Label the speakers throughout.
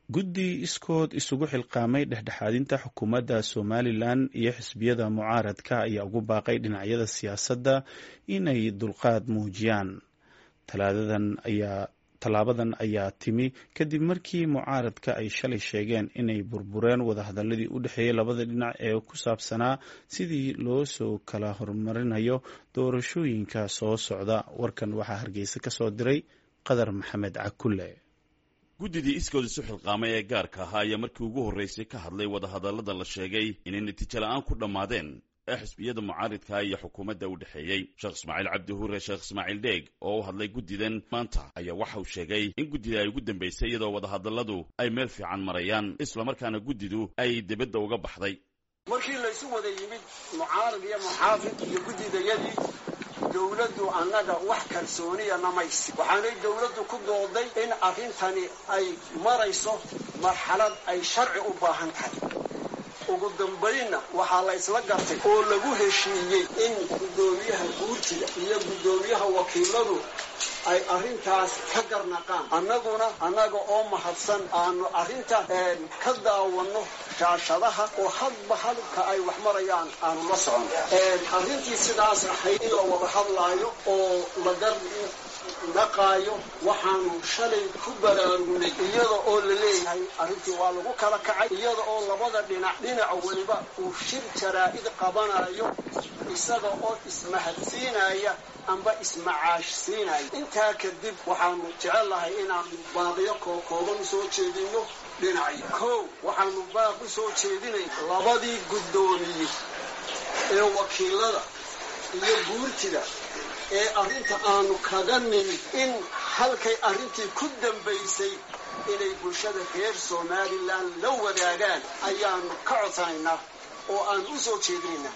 Speaker 1: guddi iskood isugu xilqaamay dhexdhexaadinta xukuumadda somalilan iyo xisbiyada mucaaradka ayaa ugu baaqay dhinacyada siyaasadda inay dulqaad muujiyaan tallaabadan ayaa timi kadib markii mucaaradka ay shalay sheegeen inay burbureen wadahadaladii u dhexeeyey labada dhinac ee ku saabsanaa sidii loo soo kala horumarinayo doorashooyinka soo socda warkan waxaa hargeysa ka soo diray qadar maxamed cakulle
Speaker 2: guddidii iskood isu xilqaamay ee gaarka ahaa ayaa markii ugu horraysay ka hadlay wadahadallada la sheegay inay natiijo la'aan ku dhammaadeen ee xisbiyada mucaaridka iyo xukuumadda u dhexeeyey sheekh ismaaciil cabdi hure sheekh ismaaciil dheeg oo u hadlay guddidan maanta ayaa waxa uu sheegay in guddida ay ugu dambaysay iyadoo wadahadalladu ay meel fiican marayaan islamarkaana guddidu ay dibadda uga baxday
Speaker 3: markii laysu wada yimid mucaarad iyo muxaafid iyo guddidayadii dowladdu annaga wax kalsooniya namaysi waxaanay dowladdu ku dooday in arrintani ay marayso marxalad ay sharci u baahan tahay ugu dambaynna waxaa la isla gartay oo lagu heshiiyey in guddoomiyaha guurtida iyo guddoomiyaha wakiiladu ay arrintaas ka garnaqaan annaguna annaga oo mahadsan aanu arrinta ka daawanno shaashadaha oo hadba halka ay wax marayaan aanu la socono arrintii sidaas ahayd in la wada hadlaayo oo la garnaqaayo waxaanu shalay ku baraarugnay iyada oo la leeyahay arrintii waa lagu kala kacay iyada oo labada dhinac dhinac weliba uu shir jaraa'id qabanayo isaga oo ismahadsiinaya amba ismacaash siinaya intaa kadib waxaanu jecel lahay inaanu baaqiyo kookooban usoo jeedino dhinacyo kow waxaanu baaq u soo jeedinay labadii guddoomiye ee wakiilada iyo guurtida ee arrinta aanu kaga nimid in halkay arrintii ku dambaysay inay bulshada reer somalilan la wadaagaan ayaanu ka codsanaynaa oo aan u soo jeedinaynaa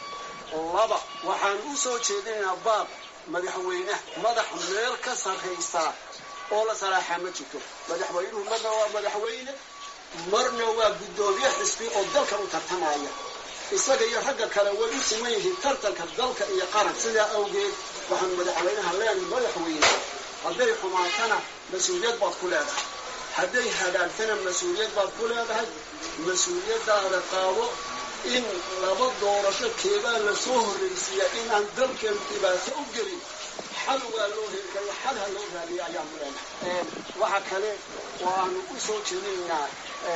Speaker 3: laba waxaan u soo jeedinaynaa baab madaxweyneha madax meel ka sarraysaa oo la salaaxaa ma jirto madaxweynuhu marna waa madaxweyne marna waa guddoomiye xisbi oo dalka u tartamaya isaga iyo ragga kale way u siman yihiin tartanka dalka iyo qaran sidaa awgeed waxaan madaxweynaha leenahay madaxweyne hadday xumaatana mas-uuliyad baad ku leedahay hadday hagaagtana mas-uuliyad baad ku leedahay mas-uuliyaddaada qaado in laba doorasho keebaa la soo horraysiiya inaan dalkeenu dhibaato u gelin xal waa loo heli kara xal ha loo raadiya ayaanu leenahay waxa kale oo aanu u soo jeedinaynaa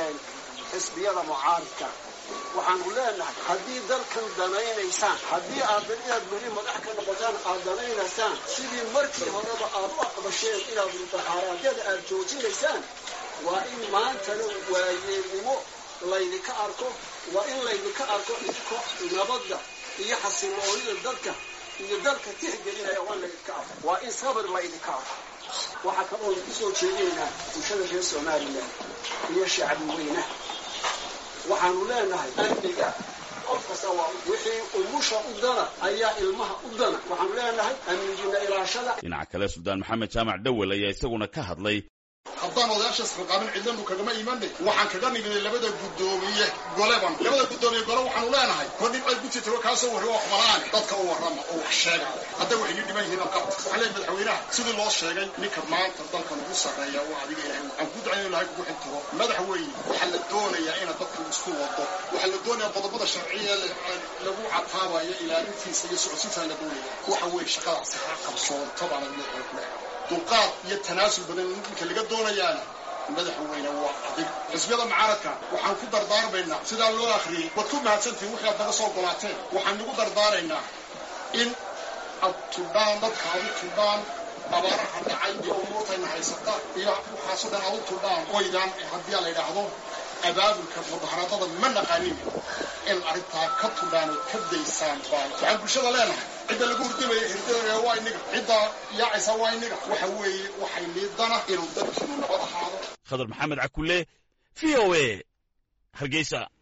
Speaker 3: xisbiyada mucaaridka waxaanu leenahay haddii dalkan danaynaysaan haddii aad inaad beri madax ka noqotaan aad danaynaysaan sidii markii horeba aad u aqbasheen inaad mudaxaaraadyada aad joojinaysaan waa in maantana waayeelnimo laydinka arko waa in laydinka arko idko nabadda iyo xasiloonida dadka iyo dalka tixgelinaya waa in laydinka arko waa in sabir laydinka arko waxaa kaloo ku soo jeedinaynaa bulshada reer somalilan iyo shacbi weynaha waxaanu leenahay amniga qof kasta waa wixii umusha u dana ayaa ilmaha u dana waxaanu leenahay amnigiina ilaashada
Speaker 2: dhinaca kale suldaan maxamed jaamac dhowel ayaa isaguna ka hadlay
Speaker 4: haddaan odayaashaas xilqaamin cidlanu kagama imanay waxaan kaga niminay labada guddoomiye goleban labada guddoomiye gole waxaanu leenahay kor dhibcay gujirta kaasoo warri oo xumalaane dadka u warrama oo wax sheega hadday waxay ii dhiman yihiin alqabta waxaa leeyahay madaxweynaha sidii loo sheegay ninka maanta dalkan ugu sarreeya waa adiga ilahay aan ku ducayn ilahay kugu xintiro madaxweyne waxaa la doonayaa inaad dadku isku wado waxaa la doonayaa qodobada sharciya lagu cataabayo ilaalintiisa iyo socodsiintaa la doonaya waxa weeye shaqadaasi ha qabsoonto baana madaxweyne ku leehay dulqaad iyo tanaasul badan ninka laga doonayaana madaxweyne waa adig xisbiyada mucaaradka waxaan ku dardaarmaynaa sidaa loo akhriyey waad ku mahadsantihin wixii aad naga soo golaateen waxaan nagu dardaaraynaa in ad tudhaan dadka ad u tudhaan abaaraha dhacay iyo umuurtayna haysata iyo waxaasoo dhan ad u tudhaan oydaan haddii la yidhaahdo abaabulka mudaharaadada ma naqaanin in arrintaa ka tudhaan oo ka daysaan baan waxaan bulshada leenahay cidda lagu hurdamaya hirdada waa inaga cidda yaacaysa waa inaga waxa weeye waxay liidana inuu dalkiinu nabad ahaado
Speaker 2: khadar maxamed cakulle v o a hargeysa